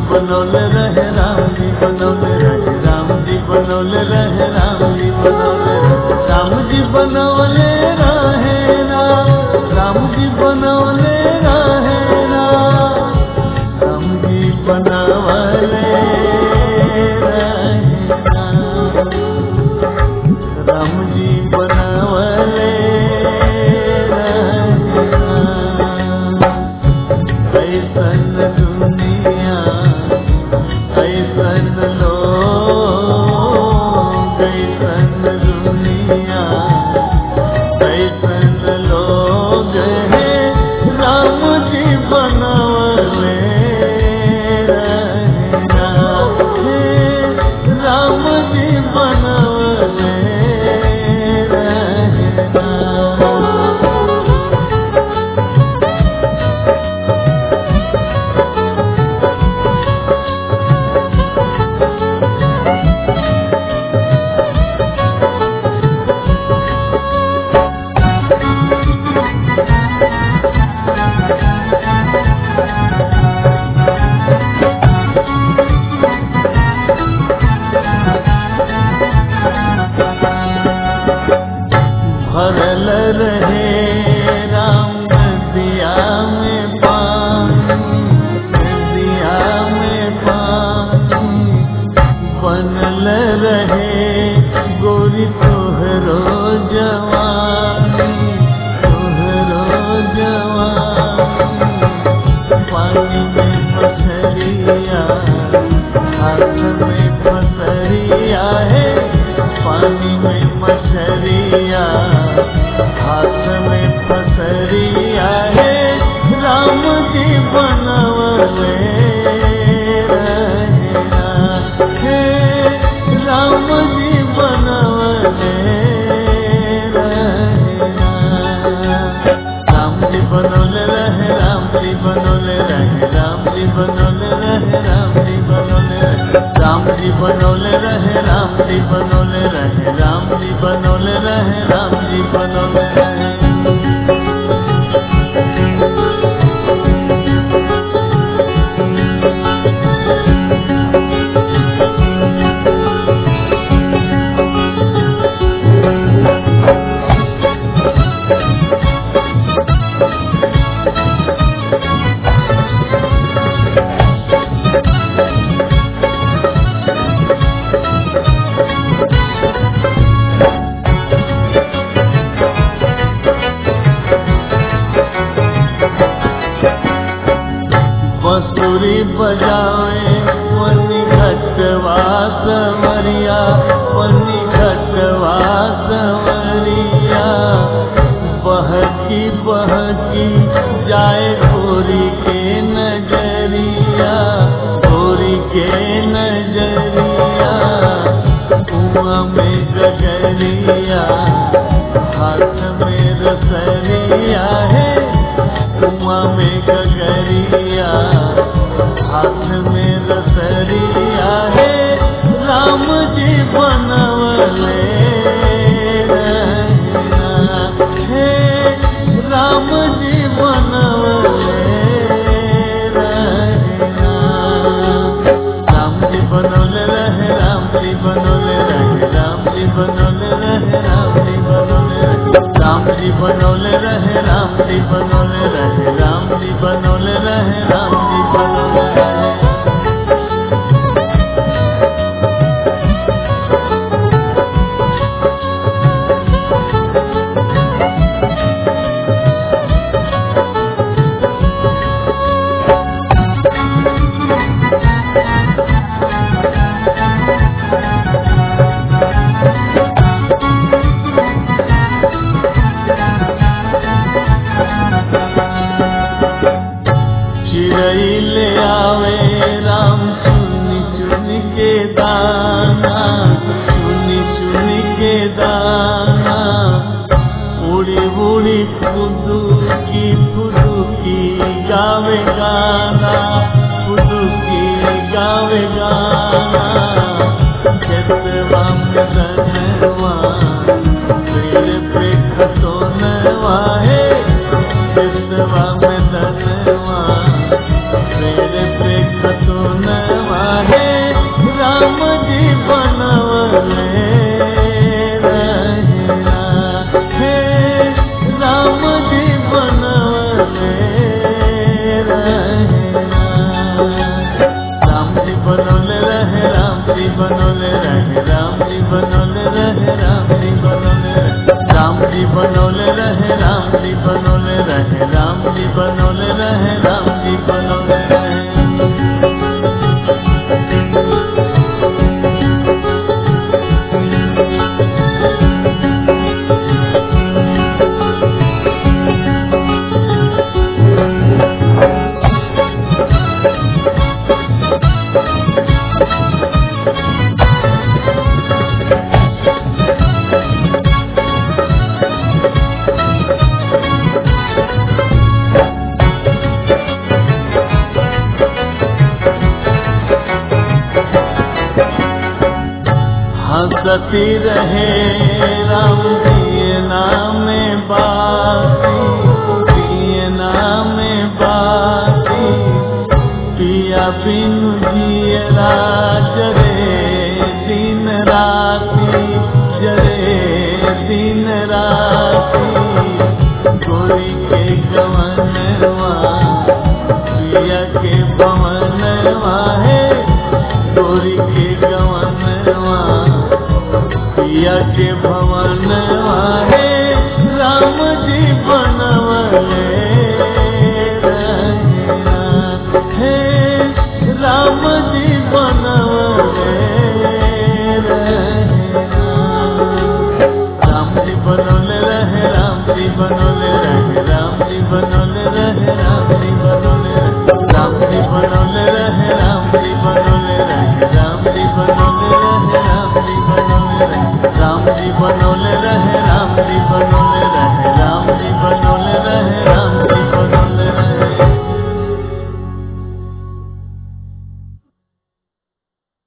बनौले रहे राम जी बनौले रहे राम जी बनौले रहे राम जी बनौले रहे राम जी बनौले रहे राम राम जी बनौले रहे राम राम जी बनौले रहे राम राम जी बनवले ऐसन दुनिया ऐसन लोग ऐसन दुनिया ऐसन लोग है राम जी बनवले राम जी बनवले भरल रहे राम नदिया में पानी नदिया में पानी बनल रहे गोरी तोहरो जवानी तोहरो जवानी पानी में मछलिया हाथ में फसरिया है पानी में मछलिया हाथ में फसरिया है राम जी बनवले रहेला हे राम जी बनवले रहेला राम जी बनौले रहे राम जी बनौले रहे राम जी बनौले रहे राम जी बनौले रहे राम जी बनौले रहे राम जी बनौले रहे राम जी बनौले रहे राम जी बनौले रहे बंसुरी बजावे पन्नी घटवा सवरिया पन्नी घटवा सवरिया बहकी बहकी जाए गोरी के नजरिया गोरी के नजरिया कुआं में गजरिया हाथ में रसरिया है कुआं में गगरिया हाथ में रसरिया है राम जी बनवले रहना हे राम जी बनवले रहना राम जी बनौले रहे राम जी बनौले रहे राम जी बनौले रहे राम जी बनौले रहे राम जी बनौले रहे राम जी बनौले रहे राम जी बनौले रहे राम जी बनौले रहे चिड़ई ले आवे राम चुनी चुनी के दाना चुनी चुनी के दाना उड़ी उड़ी फुदू की फुदू की गावे गाना फुदू की गावे गाना खेतवा में धनवा पेड़ पे खतोनवा है खेतवा में धनवा पेड़ पे खतोनवा राम जी बनवले रहेला हे राम जी बनवले रहेला राम जी बनवले रहे राम जी बनवले रहे राम जी बनवले रहे राम जी बनवले रहे राम जी बनवले रहे राम जी बनवले रहे राम जी बनवले रहे राम जी बनवले रहे हंसती रहे राम दिए नाम बासी दिए नाम बासी पिया बिनु जिए राजरे दिन राती जरे दिन राती गोरी के गवनवा पिया के भवनवा है गोरी के गवनवा पिया के भवन है राम जी बनवले रहेला। हे राम जी बनवले रहेला। राम जी बनवले रहे राम जी बनवले रहे राम जी बनवले रहे राम जी बनवले रहे राम जी बनवले रहे राम जी बनवले रहे राम जी बनवले रहे राम जी बनवले रहे राम जी बनवले